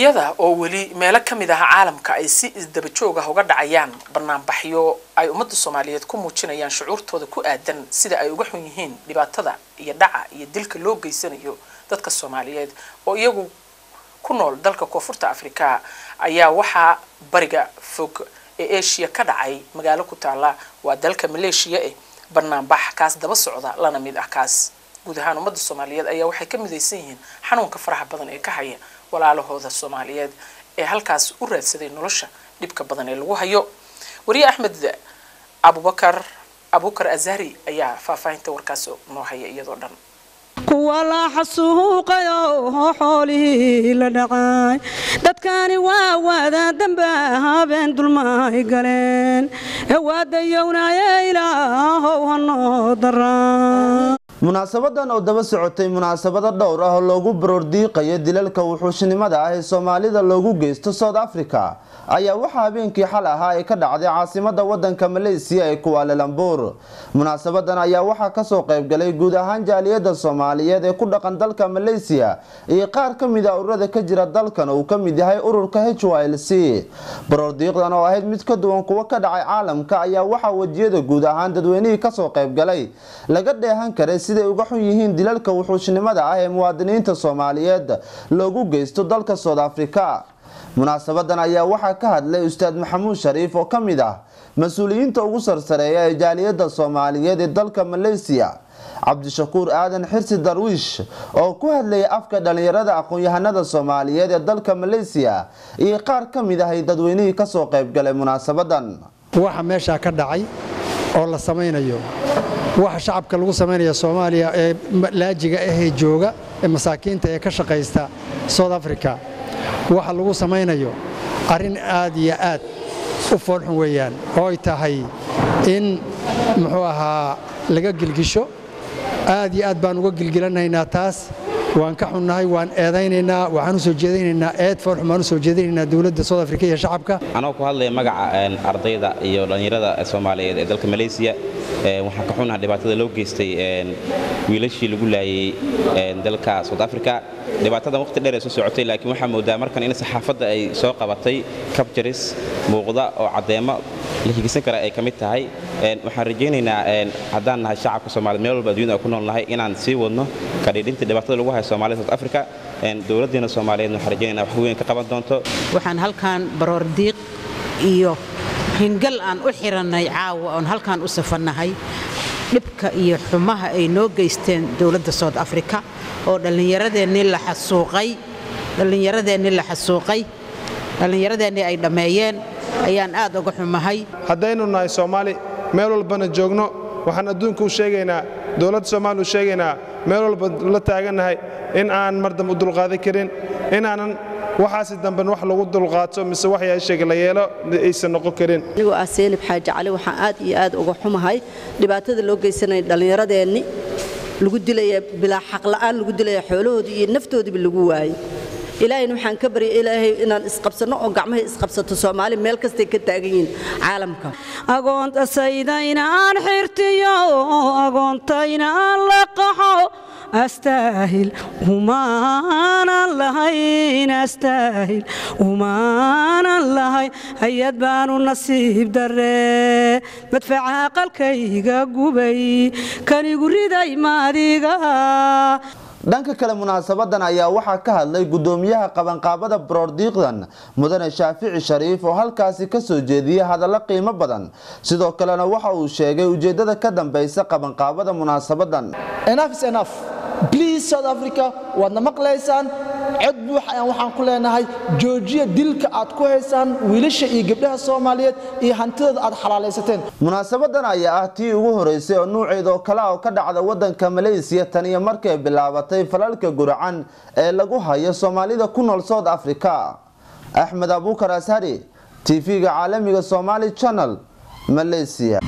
iyada oo weli meelo ka mid ah caalamka ay si isdaba joog ah uga dhacayaan banaanbaxyo ay ummadda soomaaliyeed ku muujinayaan shucuurtooda ku aadan sida ay uga xun yihiin dhibaatada iyo dhaca iyo dilka loo geysanayo dadka soomaaliyeed oo iyagu ku nool dalka koonfurta afrika ayaa waxaa bariga fog ee asia ka dhacay magaalo ku taala waa dalka maleeshiya eh banaanbax kaas daba socda lana mid ah kaas guud ahaan ummadda soomaaliyeed ayaa waxay ka midaysan yihiin xanuunka faraha badan ee ka haya walaalahooda soomaaliyeed ee halkaas u raadsaday nolosha dhibka badan ee lagu hayo wariye axmed abubakar abubakar azari ayaa faahfaahinta warkaas noo haya iyadoo dhan kuwa la xasuuqayo xoolihii la dhacay dadkani waa waada damba habeen dulmaay galeen ee waadayownaaye ilaahow hanoo daraa munaasabadan oo daba socotay munaasabado dhowr ah oo loogu baroordiiqayo dilalka wuxuushnimada ah ee soomaalida loogu geysto south africa ayaa waxaa habeenkii xal ahaa ay ka dhacday caasimada wadanka maleysiya ee kuwaalalambuur munaasabadan ayaa waxaa kasoo qaybgalay guud ahaan jaaliyada soomaaliyeed ee ku dhaqan dalka maleysiya iyo qaar ka mid a ururada ka jira dalkan uu ka mid yahay ururka h l c baroordiiqdan oo ahayd mid ka duwan kuwa ka dhacay caalamka ayaa waxaa wejiyada guud ahaan dadweynihii kasoo qaybgalay laga dheehan karay siday uga xun yihiin dilalka wuxuushnimada ah ee muwaadiniinta soomaaliyeed loogu geysto dalka south africa munaasabadan ayaa waxaa ka hadlay ustaad maxamuud shariif oo ka mid ah mas-uuliyiinta ugu sarsareeya ee jaaliyada soomaaliyeed ee dalka maleysiya cabdishakuur aadan xirsi darwiish oo ku hadlayay afka dhalinyarada aqoon-yahanada soomaaliyeed ee dalka maleysiya iyo qaar ka mid ahay dadweynihii kasoo qaybgalay munaasabadan waxa meeshaa ka dhacay oo la samaynayo waxa shacabka lagu samaynaya soomaaliya ee laajiga ahee jooga ee masaakiinta ee ka shaqaysta south africa waxa lagu samaynayo arrin aad iyo aad u foolxun weeyaan oo ay tahay in muxuu ahaa laga gilgisho aad iyo aad baan uga gilgilanaynaa taas waan ka xunnahay waan eedaynaynaa waxaan u soo jeedaynaynaa eed foolxun baan u soo jeedaynaynaa dowladda south africa iyo shacabka anoo ku hadlaya magaca ardayda iyo dhallinyarada soomaaliyeed ee dalka maleysiya waxaan ka xunnaha dhibaatada loo geystay wiilashii lagu laayay dalka south africa dhibaatadan waqti dheer ay soo socotay laakiin waxaa moodaa markan in saxaafadda ay soo qabatay kabjaris muuqda oo caddeemo la higisan kara ay ka mid tahay waxaan rajaynaynaa haddaan nahay shacabka soomaaliyed meel walba adduunyada ku nool nahay inaan sii wadno kadhiidhinta dhibaatada lagu hayo soomaalida south africa dowladdeena soomaaliyeed waxaan rajaynaynaa wax weyn ka qaban doonto waxaan halkaan baroordiiq iyo hingal aan u xirannay caawa oon halkaan u safannahay dhibka iyo xumaha ay noo geysteen dowladda south africa oo dhallinyaradeennii la xasuuqay dhallinyaradeennii la xasuuqay dhallinyaradeennii ay dhammeeyeen ayaan aad uga xumahay haddaynu nahay soomaali meel walbana joogno waxaan adduunka u sheegaynaa dowladda soomaaliya u sheegaynaa meel walba la taagannahay in aan mar dambe u dulqaadan karin inaanan waxaasi damben wax lagu dulqaato mise wax yeesheeg la yeelo aysan noqon karin anigoo ah seenib xaaji cali waxaan aad iyo aad uga xumahay dhibaatada loo geysanaya dhallinyaradeenni lagu dilaya bilaa xaqla'aan lagu dilaya xoolahoodii iyo naftoodiiba lagu waayey ilaahayna waxaan ka baryay ilaahay inaan isqabsanno oo gacmahay isqabsato soomaali meel kastay ka taagan yihiin caalamka agoontayda aan xirtiyo agoontayna aan la qaxo astaahil umaanan lahayn astaahil umaanan lahayn hay-ad baanu nasiib daree madfaca qalkayga gubay kanigu riday maadiga dhanka kale munaasabadan ayaa waxaa ka hadlay gudoomiyaha qabanqaabada baroordiiqdan mudane shaafici shariif oo halkaasi kasoo jeediyay hadallo qiimo badan sidoo kalena waxa uu sheegay ujeedada ka dambeysa qabanqaabada munaasabadan bliis south africa waadna maqlaysaan cod buux ayaan waxaan ku leenahay joojiya dilka aad ku haysaan wiilasha iyo gabdhaha soomaaliyeed iyo hantidooda aad xalaalaysateen munaasabadan ayaa ah tii ugu horeysay oo nuuceed oo kale oo ka dhacda wadanka maleysiya tan iyo markay bilaabatay falalka guracan ee lagu hayo soomaalida ku nool south africa axmed abuukar ashari tv-ga caalamiga somali channel maleysiya